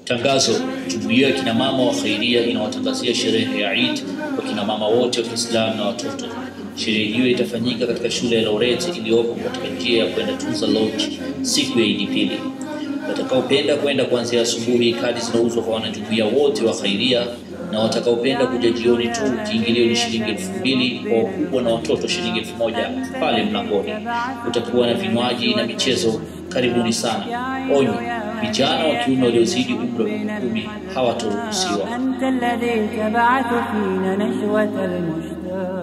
Tangazo: Jumuiya ya kina mama wa Khairia inawatangazia sherehe ya Eid kwa kina mama wote wa Kiislamu na watoto. Sherehe hiyo itafanyika katika shule ya Laureti iliyopo katika njia ya kwenda Tunza Lodge siku ya Idi pili. Watakaopenda kwenda kuanzia asubuhi, kadi zinauzwa kwa wanajumuiya wote wa Khairia, na watakaopenda kuja jioni tu, kiingilio ni shilingi elfu mbili kwa wakubwa na watoto shilingi elfu moja pale mlangoni. Kutakuwa na vinywaji na michezo. Karibuni sana. Onyo: vijana wa kiume waliozidi umri wa miaka kumi hawataruhusiwa. أنت الذي تبعث فينا نشوة المشتاق